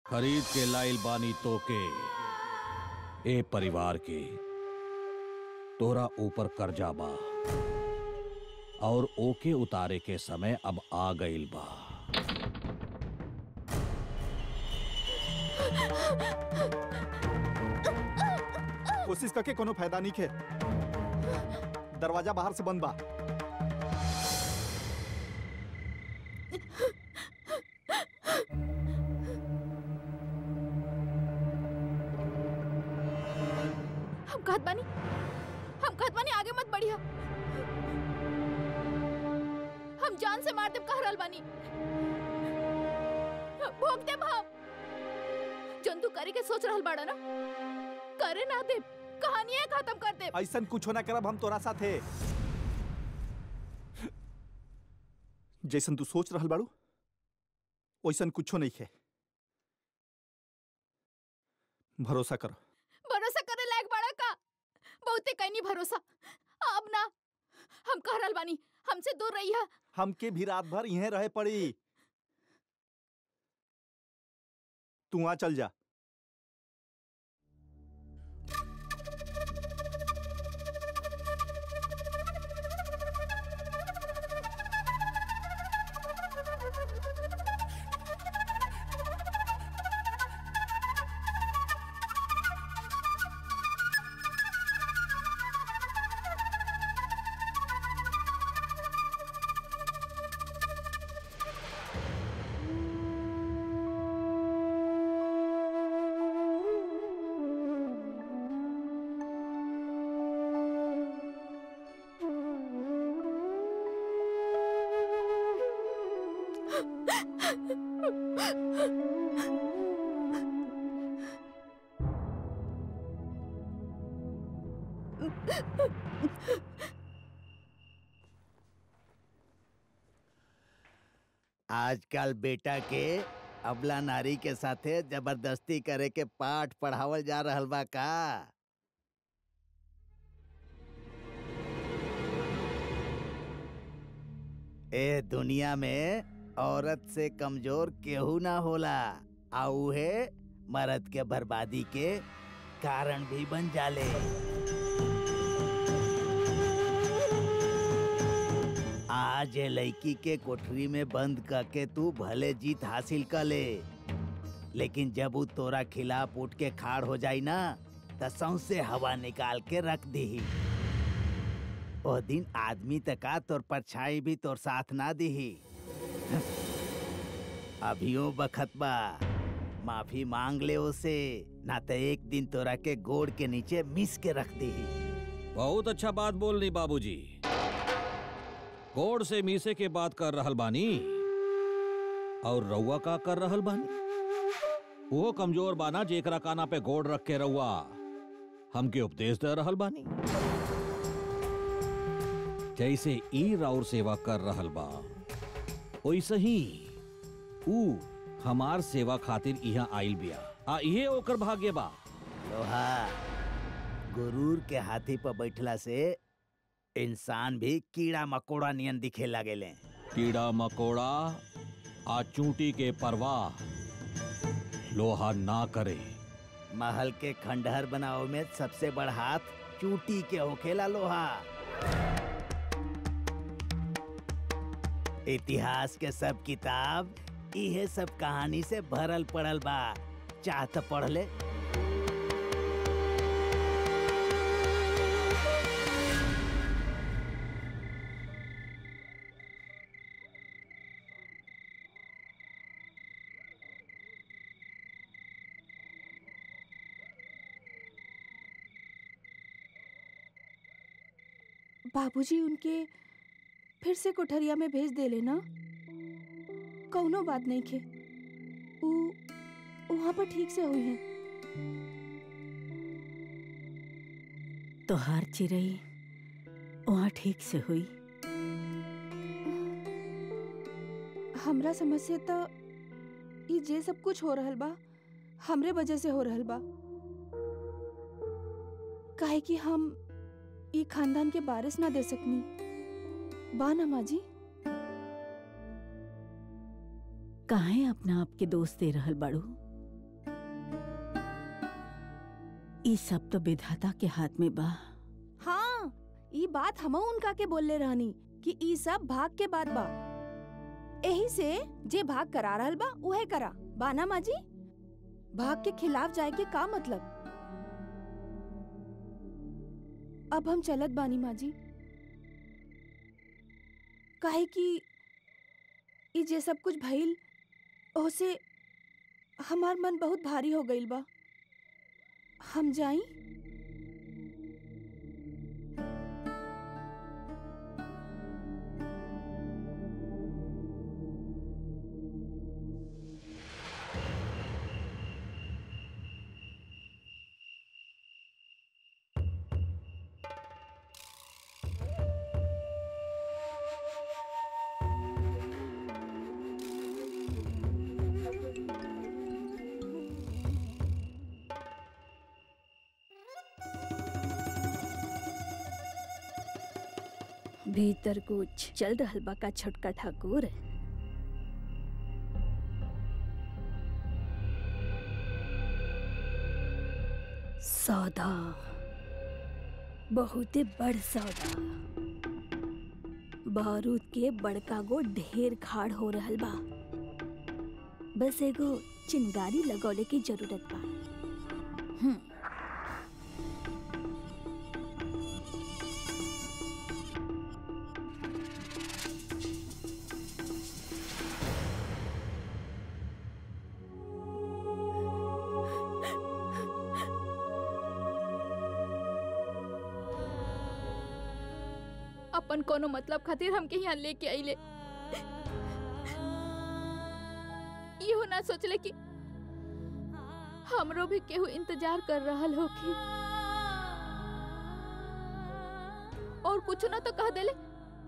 खरीद के लाइल बानी तो के ए परिवार के तोरा ऊपर कर्जा बा और ओके उतारे के समय अब आ गईल बा कोशिश करके कोनो फायदा नहीं खे दरवाजा बाहर से बंद बा हम कहत बानी हम कहत बानी आगे मत बढ़िया हम जान से मार देब कह रहल बानी भोग देब हम जन तू करे के सोच रहल बाड़ा ना करे ना देब कहानी खत्म कर देब ऐसा कुछ ना करब हम तोरा साथे जैसन तू सोच रहल बाड़ू वैसन कुछो नहीं खे भरोसा करो भरोसा करे लायक बाड़ा का बहुते कहीं भरोसा अब ना हम कह रहल बानी हमसे दूर रहिया हमके भी रात भर यहीं रहे पड़ी तू वहां चल जा आजकल बेटा के अबला नारी के साथे जबरदस्ती करे के पाठ पढ़ावल जा रहल बा का ए दुनिया में औरत से कमजोर केहू ना होला आ उहे मर्द के बर्बादी के कारण भी बन जाले आज ये लड़की के कोठरी में बंद करके तू भले जीत हासिल कर ले लेकिन जब वो तोरा खिलाफ उठ के खाड़ हो जाई ना त सौंसे हवा निकाल के रख दी ओ दिन आदमी तका तोर परछाई भी तोर साथ ना दी अभियो बखत बा माफी मांग ले उसे ना तो एक दिन तोरा के गोड़ के नीचे मिस के रख दी बहुत अच्छा बात बोल रही बाबूजी गोड़ से मीसे के बात कर रहल बानी और रउआ का कर रहल बानी वो कमजोर बाना जेकरा काना पे गोड़ रख के रउआ हमके उपदेश दे रहल बानी जैसे ई राउर सेवा कर रहल बा वैसे ही ऊ हमार सेवा खातिर यहाँ आइल बिया आ इहे ओकर भाग्य बा लोहा गुरूर के हाथी पर बैठला से इंसान भी कीड़ा मकोड़ा नियन दिखे लगेले कीड़ा मकोड़ा आ चूंटी के परवाह लोहा ना करे महल के खंडहर बनाओ में सबसे बड़ हाथ चूटी के होखेला लोहा इतिहास के सब किताब इहे सब कहानी से भरल पड़ल बा चाहत पढ़ ले बाबूजी उनके फिर से कोठरिया में भेज दे लेना कौनो बात नहीं खे ऊ वहाँ पर ठीक से हुई है तो हर चिरई वहाँ ठीक से हुई हमरा समझ से तो ये जे सब कुछ हो रहल बा हमरे वजह से हो रहल बा काहे कि हम ये खानदान के बारिश ना दे सकनी बा ना माँ जी काहे अपना आप के दोस्त दे रहल बाड़ू ई सब तो विधाता के हाथ में बा हाँ ई बात हम उनका के बोलले रहनी कि ई सब भाग के बात बा एही से जे भाग करा रहल बा उहे करा बाना माँ जी भाग के खिलाफ जाए के का मतलब अब हम चलत बानी माँ जी काहे कि ई जे सब कुछ भइल ओसे हमार मन बहुत भारी हो गइल बा हम जाई भीतर कुछ चल रहल बा का छोटका ठाकुर सौदा बहुते बड़ सौदा बारूद के बड़का गो ढेर खाड़ हो रहल बा बस एगो चिंगारी लगौले की जरूरत बा हम्म अपन कोनो मतलब खातिर हमके यहाँ लेके आइले इहो ना सोचले कि हमरो भी केहू इंतजार कर रहल होखी और कुछ ना तो कह देले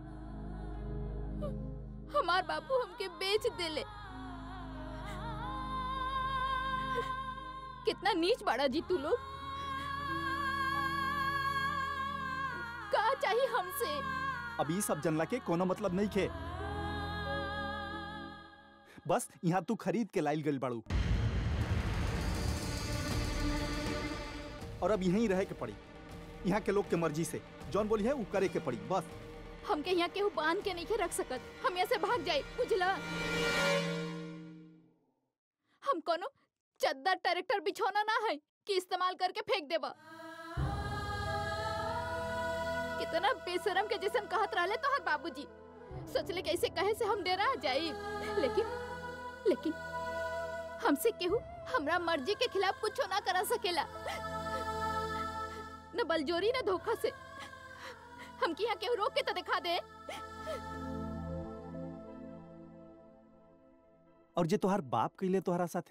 हमार बापू हमके बेच देले कितना नीच बाड़ा जी तू लोग का चाहिए हमसे अब ई सब जनला के कोनो मतलब नहीं खे बस यहाँ तू खरीद के लाइल गइल बाड़ू और अब यहीं रहे के पड़ी यहाँ के लोग के मर्जी से जौन बोली है वो करे के पड़ी बस हमके यहाँ केहू बांध के नहीं रख सकत हम यहाँ से भाग जाए बुझला हम कोनो चद्दर ट्रैक्टर बिछौना ना है कि इस्तेमाल करके फेंक देबा कितना बेशरम के जैसन कहत रहले तोहर बाबूजी सोचले कैसे कहे से हम डेरा जाई लेकिन लेकिन हमसे केहू हमरा मर्जी के खिलाफ कुछ ना करा सकेला न बलजोरी न धोखा से हमके यहाँ केहू रोक के तो दिखा दे और जे तोहार बाप कैले तोहरा साथे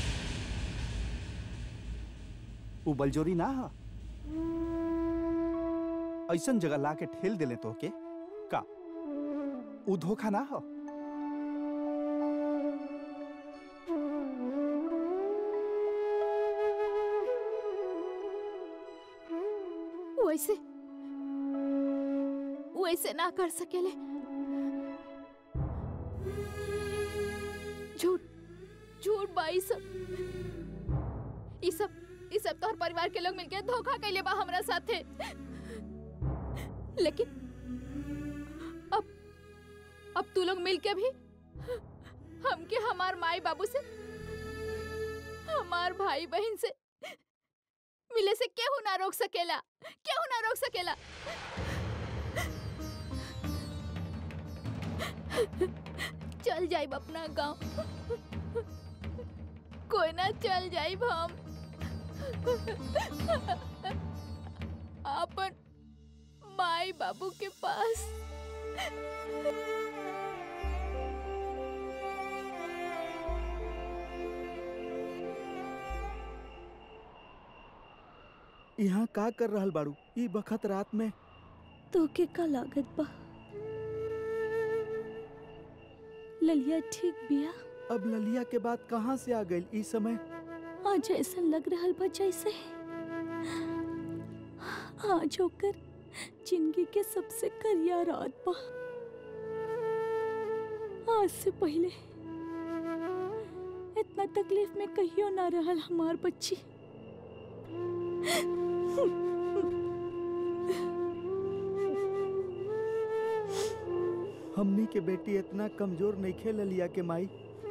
वो बलजोरी ना हा ऐसन जगह ला के ठेल देले तो के का उ धोखा ना हो वैसे वैसे ना कर सकेले झूठ झूठ बा ई सब ई सब ई सब तोहर परिवार के लोग मिलके धोखा कैले बा हमरा साथे लेकिन अब अब तू लोग मिलके भी हमके हमार माई बाबू से हमार भाई बहन से मिले से केहू ना रोक सकेला केहू ना रोक सकेला चल जाइब अपना गांव कोई ना चल जाइब हम अपन माई बाबू के पास यहाँ का कर रहल बाड़ू ई बखत रात में तोके का लागत बा ललिया ठीक बिया अब ललिया के बाद कहाँ से आ गई ई समय आज ऐसा लग रहल बा जैसे आज होकर जिंदगी के सबसे करिया रात बा आज से पहले इतना तकलीफ में कहियो ना रहल हमार बच्ची हमनी के बेटी इतना कमजोर नहीं खेल लिया के माई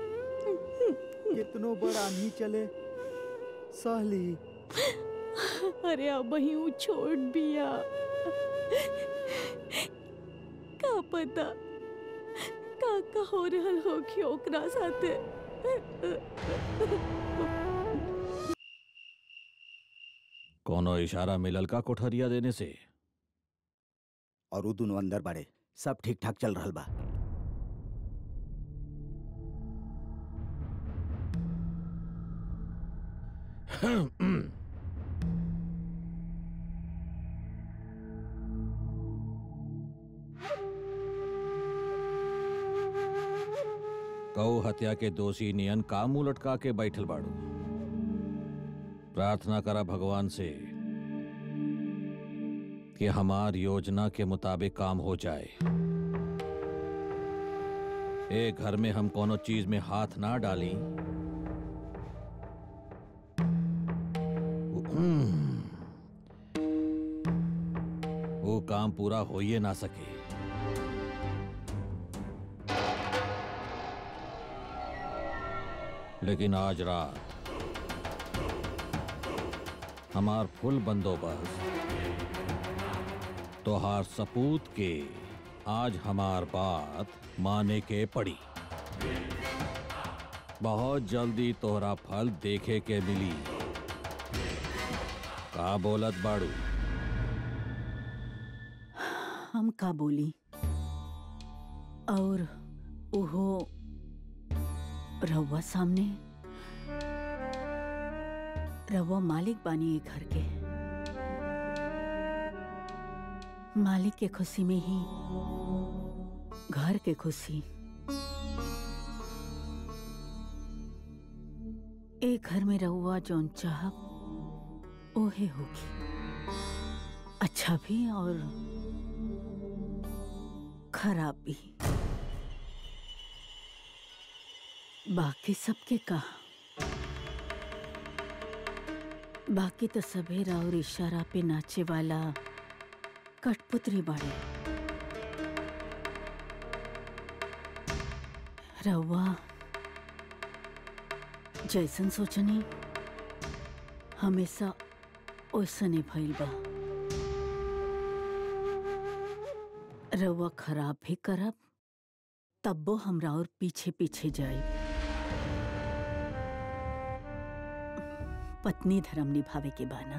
कितनो बड़ आंधी चले सहली अरे अब ही ऊ छोड़ बिया का पता का का हो रहल हो कि ओकरा साथे कोनो इशारा मिलल का कोठरिया देने से और उ दोनों अंदर बाड़े सब ठीक ठाक चल रहल बा कऊ हत्या के दोषी नियन का मुंह लटका के बैठल बाड़ू प्रार्थना करा भगवान से कि हमार योजना के मुताबिक काम हो जाए एक घर में हम कोनो चीज में हाथ ना डाली हम्म, वो काम पूरा हो ही ना सके लेकिन आज रात हमार फुल बंदोबस्त तोहार सपूत के आज हमार बात माने के पड़ी बहुत जल्दी तोहरा फल देखे के मिली का बोलत बाड़ू हम का बोली और ओहो रउआ सामने रउआ मालिक बानी ये घर के मालिक के खुशी में ही घर के खुशी एक घर में रहुआ जौन चाहब ओहे होगी अच्छा भी और खराब भी बाकी सबके कहा बाकी तो सभेरा और इशारा पे नाचे वाला कठपुतरी बाड़े रउआ जैसन सोचनी हमेशा ओइसने भइल बा रउआ खराब भी करब तब्बो हमरा और पीछे पीछे जाई पत्नी धर्म निभावे के बाना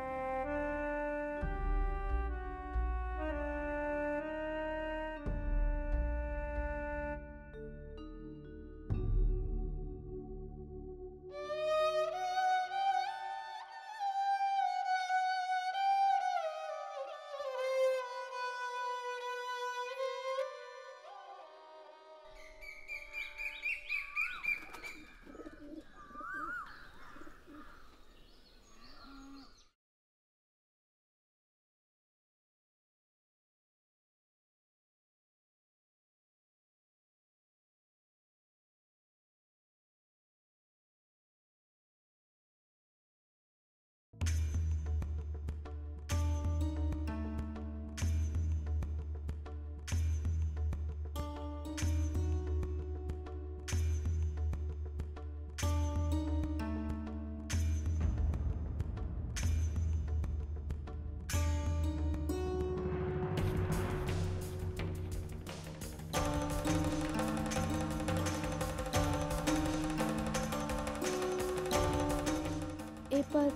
ए पर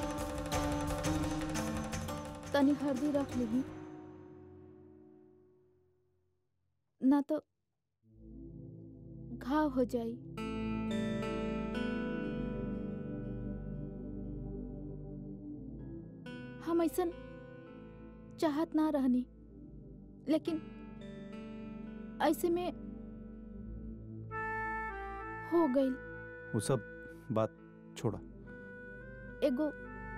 तनी हल्दी रख लेही ना तो घाव हो जाई हम ऐसन चाहत ना रहनी लेकिन ऐसे में हो गई वो सब बात छोड़ा एगो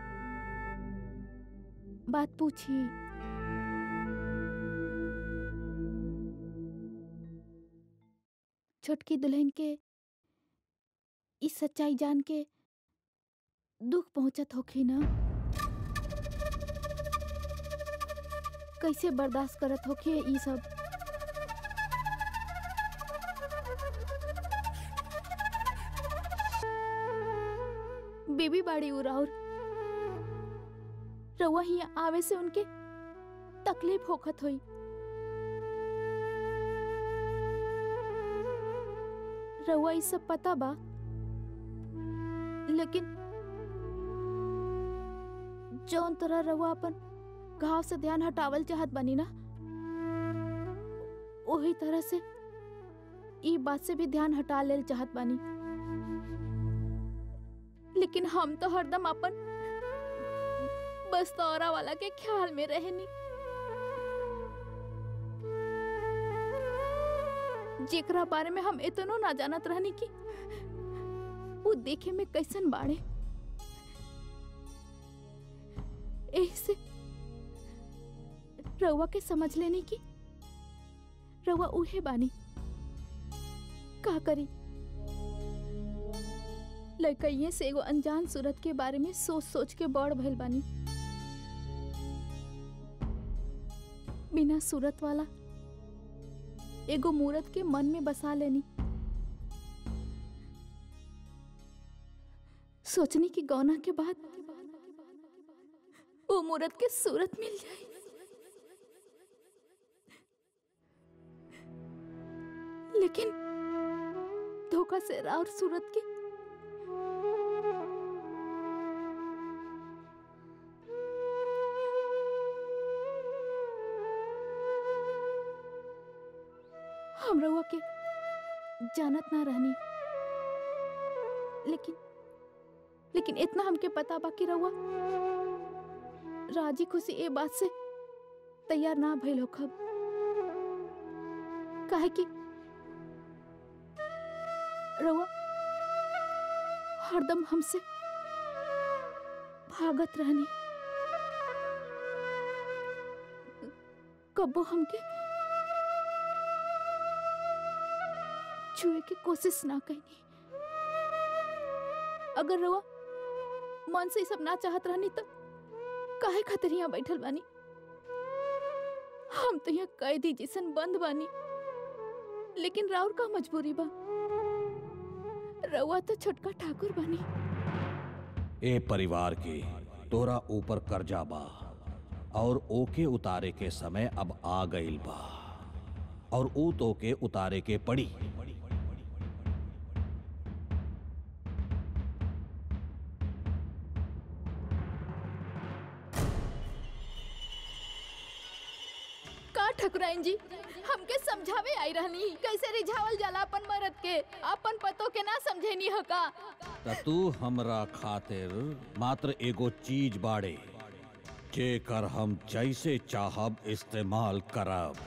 बात पूछी छोटकी दुल्हन के इस सच्चाई जान के दुख पहुंचत होखी ना कैसे बर्दाश्त करत होके ई सब बेबी बाड़ी उराउर रउआ ही आवे से उनके तकलीफ होखत होई रउआ ई सब पता बा लेकिन जौन तरह रउआ अपन घाव से ध्यान हटावल चाहत बनी ना वही तरह से ई बात से भी ध्यान हटा लेल चाहत बानी लेकिन हम तो हरदम अपन बस तौरा वाला के ख्याल में रहनी जेकरा बारे में हम इतनो ना जानत रहनी कि वो देखे में कैसन बाड़े एही से रउआ के समझ लेनी की रउआ उहे बानी का करी लड़कइये से एगो अनजान सूरत के बारे में सोच सोच के बड़ भइल बानी बिना सूरत वाला एगो मूरत के मन में बसा लेनी सोचनी की गौना के बाद वो मूरत के सूरत मिल जाए लेकिन धोखा से और सूरत के हम रउआ के जानत ना रहनी लेकिन लेकिन इतना हमके पता बा कि रउआ राजी खुशी ए बात से तैयार ना भइल होखब काहे कि रउआ हरदम हमसे भागत रहनी कबो हमके छुए की कोशिश ना कईनी अगर रउआ मन से ई सब ना चाहत रहनी तो काहे खातिर यहाँ बैठल बानी हम तो यहाँ कैदी जैसन बंद बानी लेकिन राउर का मजबूरी बा रउआ तो छोटका ठाकुर बानी ए परिवार के तोरा ऊपर कर्जा बा और ओके उतारे के समय अब आ गईल बा और ऊ तो के उतारे के पड़ी का ठकुराइन जी हमके समझावे आई रहनी कैसे रिझावल जाला अपन मरद के अपन पतो के ना समझेनी हो का त तू हमरा खातिर मात्र एगो चीज बाड़े जेकर हम जैसे चाहब इस्तेमाल करब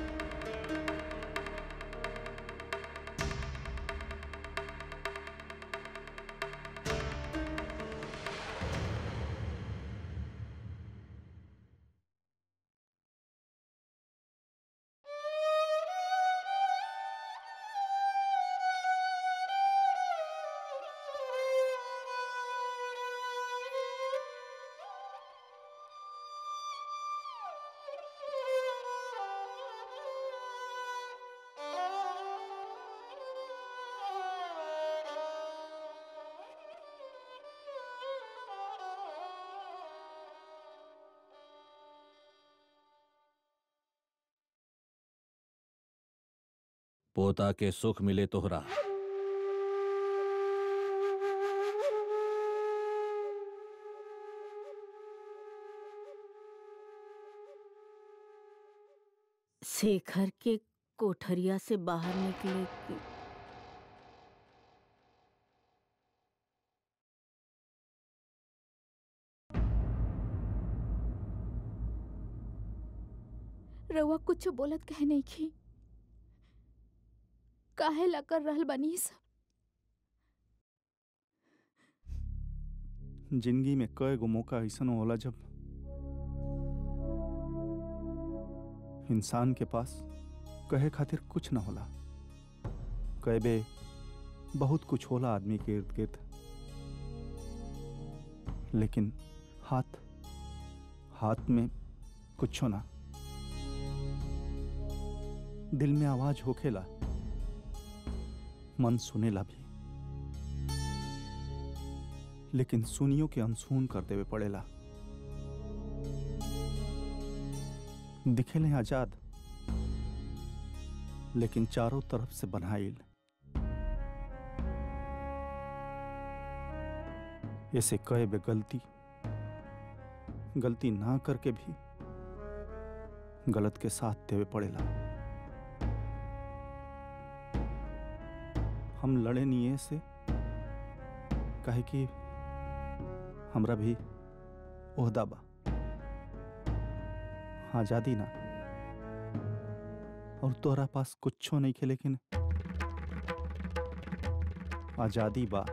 पोता के सुख मिले तोहरा शेखर के कोठरिया से बाहर निकले के रउआ कुछ बोलत कहे नहीं की काहे ला कर रहल बनी ई सब जिंदगी में कई गो मौका ऐसा होला जब इंसान के पास कहे खातिर कुछ न होला कई बे बहुत कुछ होला आदमी के इर्द गिर्द लेकिन हाथ हाथ में कुछ ना दिल में आवाज होखेला मन सुनेला भी लेकिन सुनियो के अनसुन कर देवे पड़ेला दिखेले आजाद लेकिन चारों तरफ से बनाइल ऐसे कहे बे गलती गलती ना करके भी गलत के साथ देवे पड़ेला हम लड़े नहीं से कहे कि हमरा भी ओहदा बा आजादी ना और तोहरा पास कुछो नहीं खे लेकिन आजादी बा